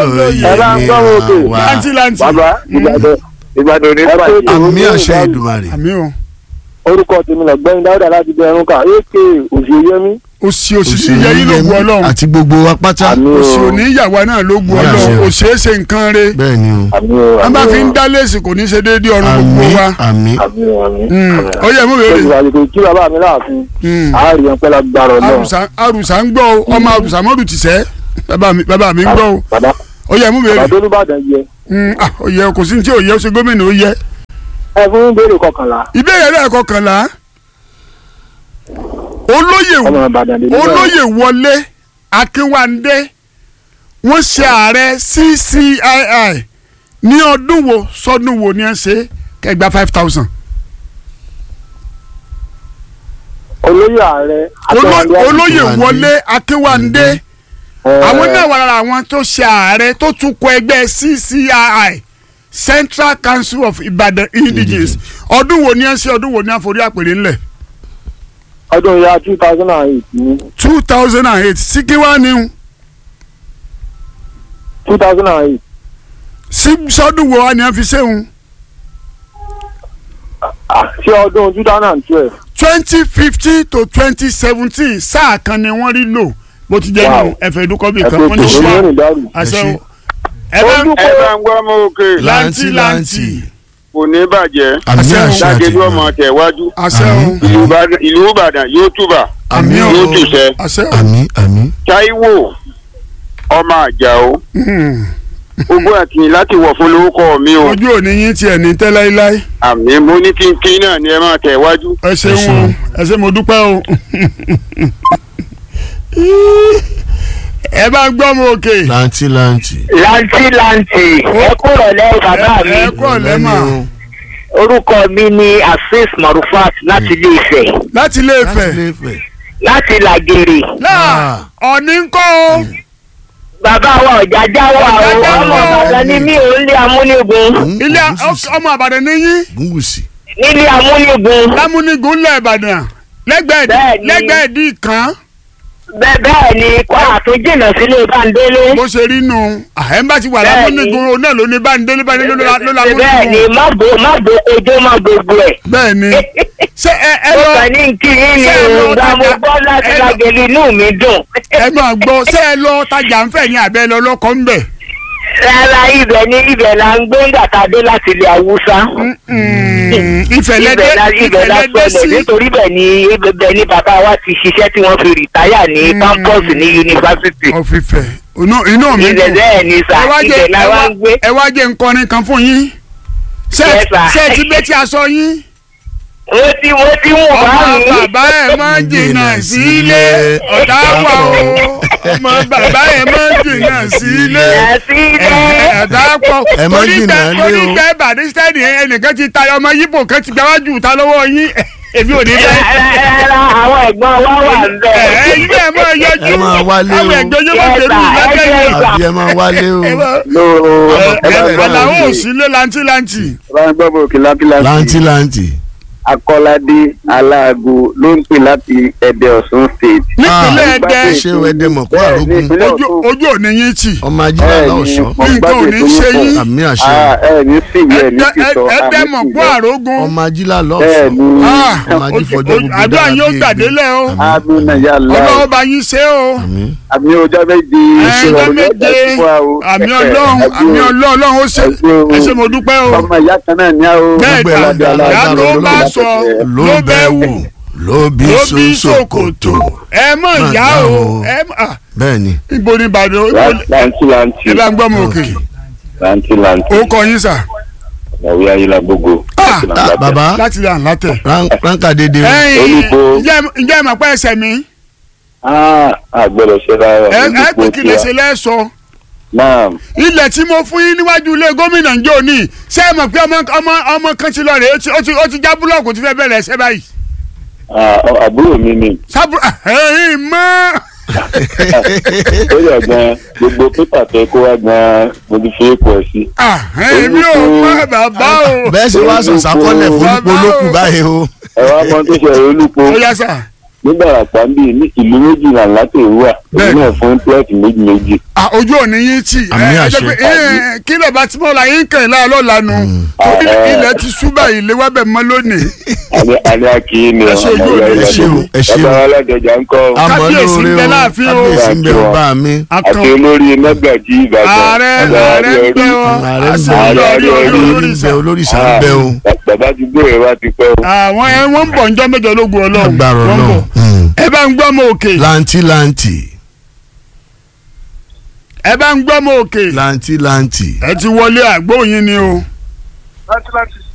olóyè ẹ bá ń gbọ́ òkè. wa láǹtí láǹtí bàbá ìbàdàn ìbàdàn ní bàjẹ́. àmì àṣẹ Èdùmàrè àmì o orúkọ tèmi lọ́gbẹ́ni dáúdà láti bẹ ẹrún ká èké òṣèyẹmí. òsì òsì ní yẹyí ló gu ọlọ́run àti gbogbo wa pátá àmì òsì o òní ìyàwó náà ló gu Ní àṣẹ ọlọ́run o. òsì èsè nǹkan re bẹ́ẹ̀ ni o àmì o wọ́n bá àmì fi ń o, dá léèsì kò ní ṣe déédéé ọ̀run gbogbo àmì wa àmì àmì o àmì. Mm. ó yẹ mú bèrè olùwàlùkò kí bàbá mi láàfin Mm. àárín ọpẹ́ lágbára náà. àrùsà àrùsà ń gbọ́ o ọmọ àrùsà mọ́dù ti sẹ́ bàbá mi bàbá mi ń gbọ́ o bàbá ó yẹ mú bèrè bàbá tó nìbàdàn yẹ. Mm, ah, ó yẹ kò sí ní tí ò yẹ ó ṣe gómìnà ó yẹ ẹ fún béèrè kọkànlá ìbéèrè rẹ̀ kọkànlá olóyè ọmọ ìbàdàn lè ní bẹ́ẹ̀. olóyè wọlé akínwándé wọ́n ṣe ààrẹ CCII ní ọdún wo sọdún wo ni ẹ ṣe kẹgbà five thousand olóyè ààrẹ olóyè Akínwándé. wọlé akínwándé àwọn náà wà lára àwọn tó ṣe ààrẹ tó tún kọ ẹgbẹ́ CCII Central Council of Ibadan Indigenes ọdún wo ni ẹ ṣe ọdún wo ni ẹ forí àpèrè ńlẹ̀ ọdún ya two thousand and eight ní two thousand and eight síkíwá ni two thousand and eight sí sọdún wo wa ni ẹ fi ṣéun ṣé ọdún two thousand and twelve twenty fifteen to twenty seventeen sáà kan ni wọ́n rí lò bó ti jẹ́ Wow. nínú ẹ̀fẹ̀ ìdúkọ́bì ẹ kan pé wọ́n ní kò ṣe ní rìn dárò. àṣẹ Ẹ o ẹ bá Ojú- ẹ bá ń gbọ́ mọ́ òkè láǹtì láǹtì láǹtì kò ní bàjẹ́ àmì Àṣẹ o. àṣẹ àti dájẹ́jú ọmọ Èdùmàrè tẹ̀wájú àṣẹ o Àmín. ìlú Ìbàdàn- ìlú Ìbàdàn yóò túbà àmì o yóò tùṣẹ́ àṣẹ o àmì àmì Táíwò ọmọ Àjàó Hmm. ogún àkìyìn láti wọ̀ fún lórúkọ mi o ojú òní yín tiẹ̀ ní tẹ́ láíláí àmì mo ní kínkín náà ni ẹ máa tẹ̀wájú. ẹ ṣeun o ṣeun. ẹ ṣe mo dúpẹ́ o ẹ bá ń gbọ́ mọ òkè láǹtì láǹtì. láǹtì láǹtì ẹ kúrò lẹ́yìn bàbá mi ẹ kú ọ̀lẹ́ mà orúkọ mi ni afis marufat láti ilé Ifẹ̀ láti ilé láti Ifẹ̀ lè fẹ̀. láti làgèrè náà ọ̀ní ń kọ́ o bàbá wa ọ̀jà jáwọ́ àwọn Ọ̀jájá ọmọ wà. bàbá ni mí ò ń lé amúnigun ilé ọmọ Ìbàdàn níyí gúngùsì. nílé amúnigun lámúnigun ńlẹ̀ Ìbàdàn lẹ́gbẹ̀ẹ́ Bẹ́ẹ̀ni. lẹ́gbẹ̀ẹ́ dì kan bẹ́ẹ̀ bẹ́ẹ̀ ni kwara tó jìnnà sílé báńdélé bó ṣe rí nu àhẹ́mbá ti wà Bẹ́ẹ̀ni. lámúnigun òun náà ló ní báńdélé báńdélé ló la ló la bẹ́ẹ̀ ni múnigun má bo má bo ojó má gbogbo ẹ̀. bẹ́ẹ̀ ni ṣé ẹ ẹ ó lọ kàn ní kí yín ni ṣé ẹ lọ òǹgbà mo tajà- gbọ́ láti ẹ lọ- lágẹ̀lì inú mi dùn. ẹ máa gbọ́ ṣé ẹ lọ tajà ń fẹ̀ ní abẹ́ lọ lọ́kọ́ ń bẹ̀. rárá ibẹ̀ ni ibẹ̀ la ń gbé ńgbà tá a dé láti ilẹ̀ haúsá. ìfẹ̀lẹ́dẹ́ ibẹ̀ la ibẹ̀ la ìfẹ̀lẹ́dẹ́ sọlẹ̀ sí nítorí bẹ̀ ni ibẹ̀ ni bàbá wa ti ṣiṣẹ́ tí wọ́n fi rìtáyà ní campus ní yunifásitì. ọ̀fìfẹ́ inú inú mi ibẹ̀ dùn. bẹ́ẹ̀ ni sà ẹ wá jẹ́ ibẹ̀ la ẹ wá wá ń gbé. ẹ wá jẹ́ nkọrin kan fún yín. ṣé Yes, sir. ṣé ẹ ti gbé tí a sọ yín. mo ti mo ti mú ọmọ bá mi. bàbá ẹ máa ń jìnnà sílé ọ̀tá wà o ọmọ bàbá ẹ máa ń jìnnà sílé sílẹ̀. ọ̀tá pọ̀ Ẹ má jìnnà lé o. torí pé bàdísítẹ́ẹ̀nì ẹnìkan ti tayọ ọmọ yíbò kan ti gbáwájú ta lọ́wọ́ yín èmi ò ní bẹ́ẹ̀. rárá àwọn ẹ̀gbọ́n wa wà ń bẹ̀. ẹ ilé ẹ máa yọjú Ẹ máa wálé o. àwọn ẹgbẹ́ yóò máa Yes, tẹ̀lé sir. ìlẹ́gbẹ́ Yes, yìí. sir. àbí ẹ máa wálé o. ẹ máa- lóòrò ẹ ẹ bá ń ẹ gbọ́ làwọn ò òkè sílé lantilanti. ẹ bá ń gbọ́ òkè lápílápí láǹtì láǹtì. akọ́ládé aláàgọ́ ló ń pè láti ẹ̀dẹ̀ ọ̀ṣun state. nípínlẹ̀ Ah, ẹ̀dẹ́ ṣé o ẹdẹ mọ̀ kó Bẹ́ẹ̀ ni, àrógún. ìpínlẹ̀ ojú Ọ̀ṣun. ojú òní yín tì. ọmọ ajílẹ̀ Bẹ́ẹ̀ aláwọ̀ṣọ́. ni, mo Nǹkan ò gbádùn ní ètò ṣe yín yín. pọ̀. àmì àṣẹ. Ah, ẹ ní sí ìwé ẹ ní Ẹ̀dẹ́- sísọ ẹ̀dẹ́ àmì mọ̀ sí gbọ́ ìwé. àrógún. ọmọ ajílẹ̀ bẹ́ẹ̀ aláwọ̀ṣọ́. ni Ah, ọmọ ajífọ̀jọ́ gbogbo àdúrà dára yín ó bí egbò. gbàdélẹ̀ o amúnà yà ọlọ́wọ́ láì bá yín ṣe o àmì. àmì ọjọ́ méje ẹ̀ẹ́dẹ́ méje àmì ọlọ́run àmì ọlọ́run ó ṣe ẹ ṣe mo dúpẹ́ o ọmọ ìyá kan náà ní àwọn bẹ́ẹ̀ gbogbo ẹ̀ ta ládàá ìyá ládàá tó lọ́dọ̀ bá lọ́dọ̀ sọ ló ló bẹ́ bẹ́ wù wù ló bí ló bí sòkòtò. ṣòkòtò ẹ mọ̀ Má ìyá dá o o. ẹ mọ̀ ah, bẹ́ẹ̀ ni. ibo ni Ìbàdàn ibo ni- láǹtí láǹtí ẹ bá ń gbọ́ mọ òkè láǹtí láǹtí ó kọ yín sà ọ̀wé ayélujágbogbo Ah, Ah, bàbá láti rà látẹ̀. rán- ránkà dédé o. ẹ̀yin Olùkọ́. ǹjẹ́ ǹjẹ́ ẹ mọ̀ pé ẹsẹ̀ mi àgbẹ̀rẹ̀ ṣe rárá ẹ ẹ pé kí lè ṣe lẹ́sọ náà ilẹ̀ tí mo fún yín níwájú ilé gómìnà ǹjẹ́ òní ṣé ẹ mọ̀ pé ọmọ ọmọ ọmọ kan ti lọ rèé ó ti- ó ti ó ti já búlọ̀kù tí fẹ́ bẹ̀rẹ̀ ẹsẹ̀ báyìí àbúrò mi ni sábúrò ẹ̀yìn mọ́ ó yẹ gan gbogbo pépà tẹ kó wá gan mo ti fi èkó ẹ sí. ẹ̀yìn mi ò mọ bàbá o bẹ́ẹ̀ ṣe wá sọ sákọ́lẹ̀ fún Bàbá olùkọ́ olókù o. báyìí o. ẹ wá mọ tó ṣe olùkọ́ ó yá sà nígbà àpá ń bì ní ìlú méjìlá láti ìwúwà Bẹ́ẹ̀. èyí náà fún plọ́ọ̀tì méjì méjì. Ah, ojú òní yín tì Àmì ẹ ẹ àṣẹ. jẹ́ pé ẹ kí lè bá tí mo la yín kàn láà lọ́la nu torí Ah, ilẹ̀ ti sú báyìí lé wábẹ̀ mọ́ lónìí. àní àní akíyí ni Ẹ ṣe ojú òní, ẹ ṣe o, ẹ ṣe o. bàbá aládọjà ń kọ́ àmọ́ Kábíyèsí ń lóore bẹ o láàfin o. kábíyèsí ń bẹ o bá mi. àti akàn olórí mẹ́gàjì ìbàdàn. ààrẹ bàbá ààrẹ ń bẹ Adéọdún. wọn ààrẹ ń àṣẹ bẹ olórí Ààrẹ olórí olórí ń olórí bẹ sàn. olóríṣà ń bẹ o. Ah, bàbá ti gbóyè wá ti pẹ́ o. àwọn ẹ wọ́n ń bọ̀ njọ́ mẹ́jọ lógun ọlọ́run agbára wọ́n ń bọ̀. náà ẹ bá ń gbọ́ mọ òkè lanti lanti ẹ bá ń gbọ́ mọ òkè lanti lanti. ẹ ti wọlé àgbóyin ni o. láti láti